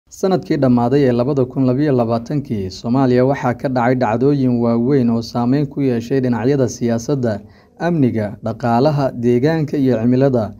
Sanadkii dhammaaday ee labada kun labiyo labaatankii, Soomaaliya waxaa ka dhacay dhacdooyin waaweyn oo saameyn ku yeeshay dhinacyada siyaasadda, amniga, dhaqaalaha, deegaanka iyo cimilada.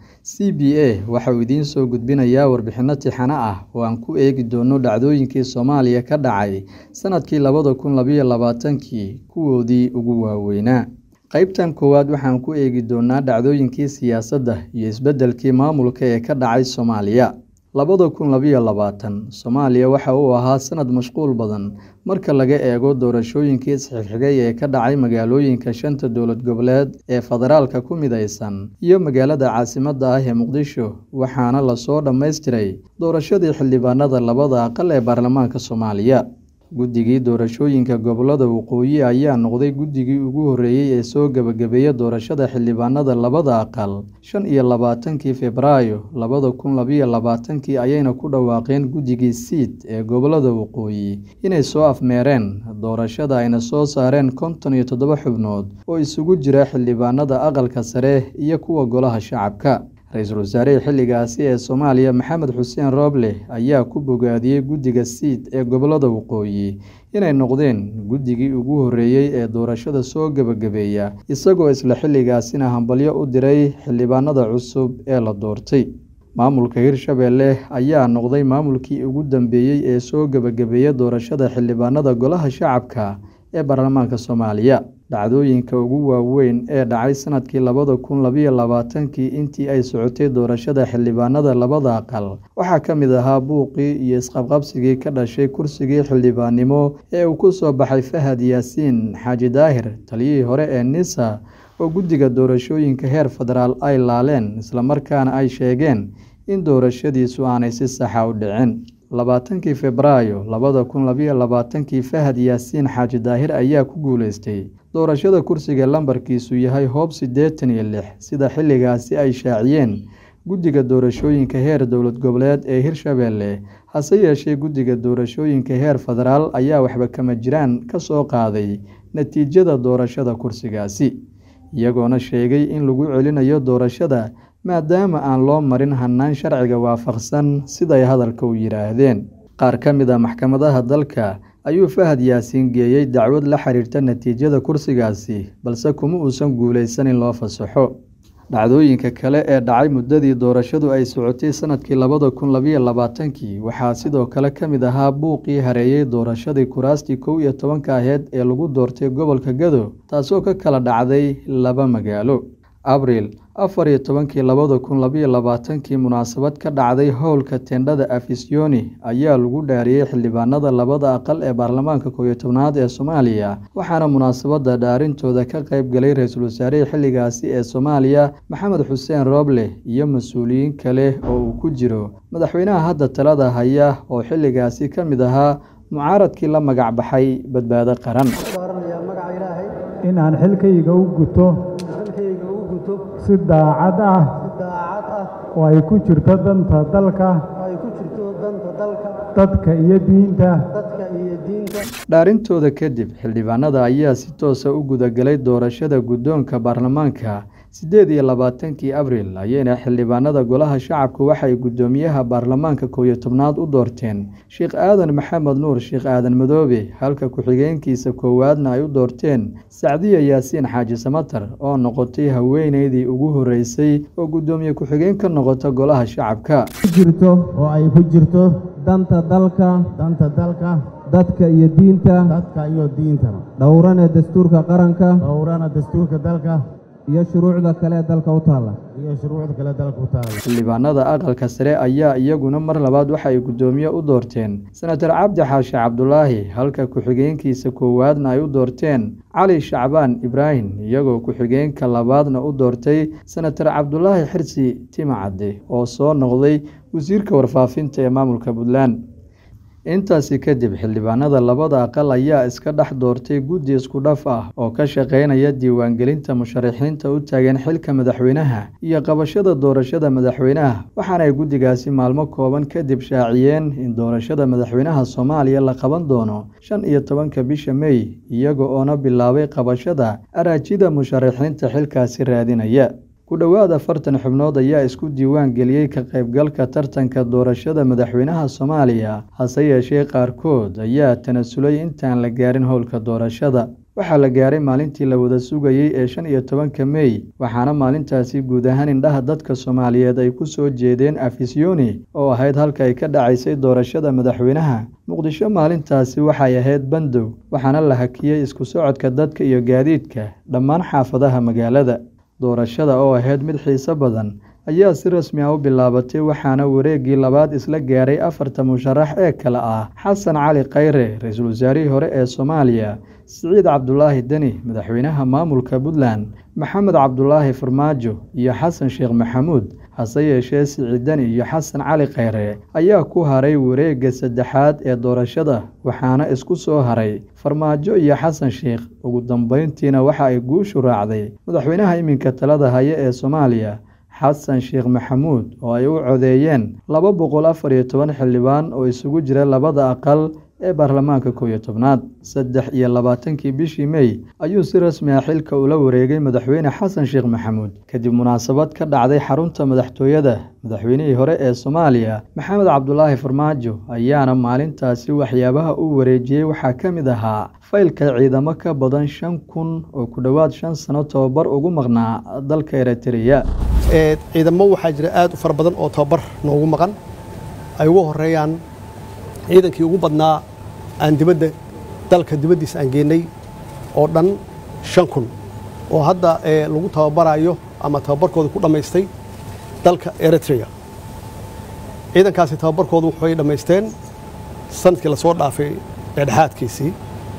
CBA waxa uu idiin soo gudbinayaa warbixino taxane ah oo aan ku eegi doono dhacdooyinkii Soomaaliya ka dhacay sanadkii labada kun labiyo labaatankii kuwoodii ugu waaweynaa. Qaybtan koowaad waxaan ku eegi doonaa dhacdooyinkii siyaasadda iyo isbeddelkii maamulka ee ka dhacay Soomaaliya. labada kun labiyo labaatan, Soomaaliya waxa uu ahaa sanad mashquul badan marka laga eego doorashooyinkii is-xigxigay ee ka dhacay magaalooyinka shanta dowlad goboleed ee federaalka ku mideysan iyo magaalada caasimadda ah ee Muqdisho, waxaana la soo dhammaystiray doorashadii xildhibaanada labada aqal ee baarlamaanka Soomaaliya. Guddigii Doorashooyinka Gobollada Waqooyi ayaa noqday guddigii ugu horreeyay ee soo gabagabeeya doorashada xildhibaanada labada aqal shan iyo labaatankii Febraayo labada kun labiyo labaatankii ayayna ku dhawaaqeen Guddigii Siid ee Gobollada Waqooyi inay soo afmeereen doorashada ayna soo saareen konton iyo toddoba xubnood oo isugu jira xildhibaanada aqalka sare iyo kuwa Golaha Shacabka. Ra-iisul wasaarihii xilligaasi ee Soomaaliya Maxamed Xuseen Rooble ayaa ku bogaadiyay Guddiga Siid ee Gobollada Waqooyi inay noqdeen guddigii ugu horreeyay ee doorashada soo gabagabeeya, isagoo isla xilligaasina hambalyo u diray xildhibaanada cusub ee la doortay. Maamulka Hirshabelle ayaa noqday maamulkii ugu dambeeyay ee soo gabagabeeya doorashada xildhibaanada Golaha Shacabka ee baarlamaanka Soomaaliya. Dhacdooyinka ugu waaweyn ee dhacay sanadkii labada kun labiyo labaatankii intii ay socotay doorashada xildhibaanada labada aqal waxaa ka mid ahaa buuqii iyo isqabqabsigii ka dhashay kursigii xildhibaannimo ee uu ku soo baxay Fahad Yaasiin Xaaji Daahir, taliyihii hore ee NISA oo guddiga doorashooyinka heer federaal ay laaleen isla markaana ay sheegeen in doorashadiisu aanay si sax ah u dhicin. labaatankii Febraayo labada kun labiyo labaatankii, Fahad Yaasiin Xaaji Daahir ayaa ku guuleystay doorashada kursiga lambarkiisu yahay Hoob siddeetan iyo lix sida xilligaasi ay shaaciyeen guddiga doorashooyinka heer dowlad goboleed ee Hirshabelle. Hase yeeshee, guddiga doorashooyinka heer federaal ayaa waxba kama jiraan ka soo qaaday natiijada doorashada kursigaasi, iyagoona sheegay in lagu celinayo doorashada maadaama aan loo marin hannaan sharciga waafaqsan siday hadalka u yiraahdeen. Qaar ka mid ah maxkamadaha dalka ayuu Fahad Yaasiin geeyay dacwad la xiriirta natiijada kursigaasi, balse kuma uusan guuleysan in loo fasaxo. Dhacdooyinka kale ee dhacay muddadii doorashadu ay socotay sanadkii labada kun labiyo labaatankii waxaa sidoo kale ka mid ahaa buuqii hareeyay doorashadii kuraastii kow iyo tobanka ahayd ee lagu doortay gobolka Gado, taasoo ka kala dhacday laba magaalo. Abriil afar iyo tobankii labada kun labiyo labaatankii, munaasabad ka dhacday howlka teendhada Afisyooni ayaa lagu dhaariyay xildhibaanada labada aqal ee baarlamaanka kow iyo tobnaad ee Soomaaliya, waxaana munaasabadda dhaarintooda ka qayb galay ra-iisul wasaarihii xilligaasi ee Soomaaliya Maxamed Xuseen Rooble iyo mas'uuliyiin kale oo uu ku jiro madaxweynaha hadda talada haya oo xilligaasi ka mid ahaa mucaaradkii la magac baxay Badbaado Qaran. in aan xilkayga u guto si daacad ah oo ay ku jirto danta dalka dadka iyo diinta dhaarintooda kadib xildhibaanada ayaa si toosa u gudagalay doorashada guddoonka baarlamaanka siddeed iyo labaatankii abriil ayayna xildhibaanada golaha shacabku waxay guddoomiyaha baarlamaanka kow iyo tobnaad u doorteen sheekh aadan maxamed nuur sheekh aadan madoobe halka ku-xigeenkiisa koowaadna ay u doorteen sacdiya yaasiin xaaji samatar oo noqotay haweeneydii ugu horreysay oo guddoomiye ku-xigeen ka noqota golaha shacabka jirto oo ay ku jirto danta dalka danta dalka dadka iyo diinta dadka iyo diinta dhowrana dastuurka qaranka dhowrana dastuurka dalka iyo shuruucda kale ee dalka u taalla iyo shuruucda kale dalka u taalla xildhibaanada aqalka sare ayaa iyaguna mar labaad waxa ay guddoomiye u doorteen senatar cabdi xaashi cabdulaahi halka ku-xigeenkiisa koowaadna ay u doorteen cali shacbaan ibraahim iyagoo ku-xigeenka labaadna u doortay senatar cabdulaahi xirsi timacadde oo soo noqday wasiirka warfaafinta ee maamulka puntland intaasi kadib xildhibaanada labada aqal ayaa iska dhex doortay guddi isku dhaf ah oo ka shaqeynaya diiwaangelinta musharaxiinta u taagan xilka madaxweynaha iyo qabashada doorashada madaxweynaha waxaana ay guddigaasi maalmo kooban kadib shaaciyeen in doorashada madaxweynaha soomaaliya la qaban doono shan iyo tobanka bisha mey iyaga oona bilaabay qabashada araajida musharaxiinta xilkaasi raadinaya ku dhowaad afartan xubnood ayaa isku diiwaan geliyey ka qaybgalka tartanka doorashada madaxweynaha soomaaliya hase yeeshee qaarkood ayaa tanasulay intaan la gaarin howlka doorashada waxaa la gaaray maalintii la wada sugayey ee shan iyo tobanka mey waxaana maalintaasi guud ahaan indhaha dadka soomaaliyeed ay ku soo jeedeen afisyooni oo ahayd halka ay ka dhacaysay doorashada madaxweynaha muqdisho maalintaasi waxay ahayd bandow waxaana la hakiyey isku socodka dadka iyo gaadiidka dhammaan xaafadaha magaalada doorashada oo ahayd mid xiiso badan ayaa si rasmi ah u bilaabatay waxaana wareeggii labaad isla gaaray afarta musharax ee kale ah xasan cali khayre ra-iisul wasaarihii hore ee soomaaliya siciid cabdulaahi deni madaxweynaha maamulka puntland maxamed cabdulaahi farmaajo iyo xasan sheekh maxamuud hase yeeshee siciid deni iyo xasan cali khayre ayaa ku haray wareegga saddexaad ee doorashada waxaana isku soo haray farmaajo iyo xasan sheekh ugu dambeyntiina waxa ay guushu raacday madaxweynaha iminka talada haya ee soomaaliya xasan sheekh maxamuud oo ay u codeeyeen laba boqol afar iyo toban xildhibaan oo isugu jira labada aqal ee baarlamaanka kow iyo tobnaad saddex iyo labaatankii bishii mey ayuu si rasmi ah xilka ula wareegay madaxweyne xasan sheekh maxamuud kadib munaasabad ka dhacday xarunta madaxtooyada madaxweynihii hore ee soomaaliya maxamed cabdulaahi farmaajo ayaana maalintaasi waxyaabaha u wareejiyey waxaa ka mid ahaa faylka ciidamo ka badan shan kun oo ku dhowaad shan sano tobabar ugu maqnaa dalka eritreya ciidamo waxaa jira aad u fara badan oo tababar noogu maqan ay ugu horeeyaan ciidankii ugu badnaa aan dibadda dalka dibaddiisa aan geenay oo dhan shan kun oo hadda lagu tababarayo ama tababarkooda ku dhammaystay dalka eritrea ciidankaasi tababarkoodu waxay dhammaysteen sanadkii lasoo dhaafay dhexdhexaadkiisii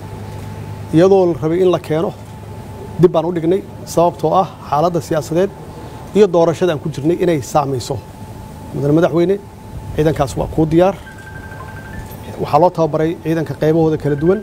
iyadoo la rabay in la keeno dib baan u dhignay sababtoo ah xaaladda siyaasadeed iyo doorashada aan ku jirnay inay saamayso mudane madaxweyne ciidankaas waa kuu diyaar waxaa loo tababaray ciidanka qaybahooda kala duwan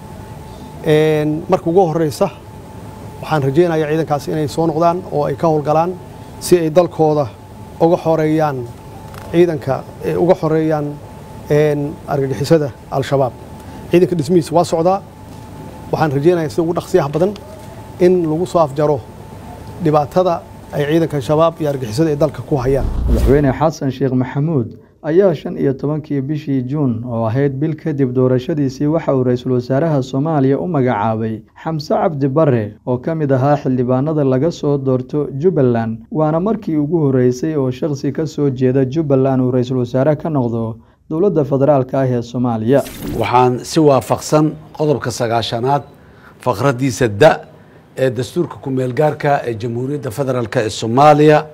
marka ugu horeysa waxaan rajaynayaa ciidankaas inay soo noqdaan oo ay ka howlgalaan si ay dalkooda uga xoreeyaan ciidanka uga xoreeyaan argagixisada al-shabaab ciidanka dhismihiisa waa socdaa waxaan rajaynayaa sida ugu dhaqsiyaha badan in lagu soo afjaro dhibaatada ay ciidanka shabaab iyo argixisada ay dalka ku hayaan madaxweyne xasan sheekh maxamuud ayaa shan iyo tobankii bishii juun oo ahayd bil kadib doorashadiisii waxa uu ra-iisul wasaaraha soomaaliya u magacaabay xamse cabdi bare oo ka mid ahaa xildhibaanada laga soo doorto jubbaland waana markii ugu horreysay oo shakhsi ka soo jeeda jubbaland uu ra-iisul wasaare ka noqdo dowladda federaalka ah ee soomaaliya waxaan si waafaqsan qodobka sagaashanaad faqradiisa da ee dastuurka ku-meelgaarka ee jamhuuriyadda federaalk ee soomaaliya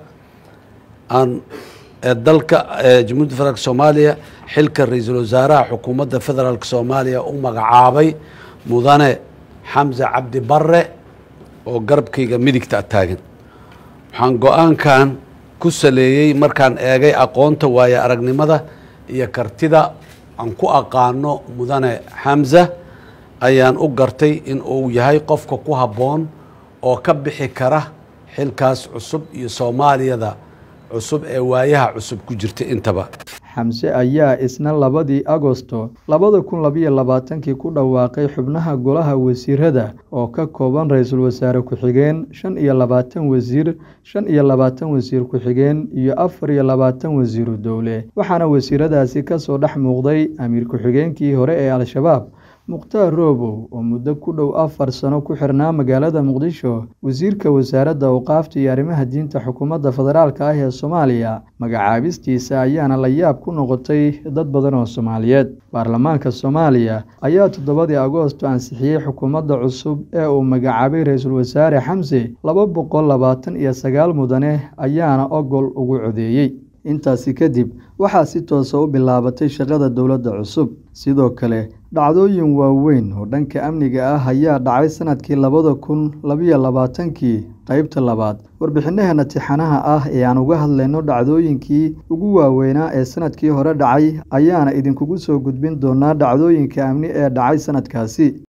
aan dalka jamhuiyadda federaalk soomaaliya xilka ra-iisul wasaaraha xukuumadda federaalk soomaaliya u magacaabay mudane xamse cabdi bare oo garabkayga midigta taagan waxaan go-aankan ku saleeyey markaan eegay aqoonta waayo aragnimada iyo kartida aan ku aqaano mudane xamse ayaan u gartay in uu yahay qofka ku habboon oo ka bixi kara xilkaas cusub iyo soomaaliyada cusub ee waayaha cusub ku jirta intaba xamse ayaa isna labadii agosto labada kun labayo labaatankii ku dhawaaqay xubnaha golaha wasiirada oo ka kooban ra-iisul wasaare ku-xigeen shan iyo labaatan wasiir shan iyo labaatan wasiir ku-xigeen iyo afar iyo labaatan wasiiru dowle waxaana wasiiradaasi kasoo dhex muuqday amiir ku-xigeenkii hore ee al-shabaab mukhtaar roobow oo muddo ku dhow afar sano ku xirnaa magaalada muqdisho wasiirka wasaaradda awqaafta iyo arrimaha diinta xukuumadda federaalka ah ee soomaaliya magacaabistiisa ayaana la yaab ku noqotay dad badan oo soomaaliyeed baarlamaanka soomaaliya ayaa toddobadii agoosto ansixiyey xukuumadda cusub ee uu magacaabay ra-iisul wasaare xamse laba boqol labaatan iyo sagaal mudane ayaana ogol ugu codeeyey intaasi kadib waxaa si toosa u bilaabatay shaqada dowladda cusub sidoo kale dhacdooyin waaweyn oo dhanka amniga ah ayaa dhacay sanadkii labada kun labayo labaatankii qeybta labaad warbixinaheena tixanaha ah ee aan uga hadlayno dhacdooyinkii ugu waaweynaa ee sanadkii hore dhacay ayaana idinkugu soo gudbin doonaa dhacdooyinka amni ee dhacay sanadkaasi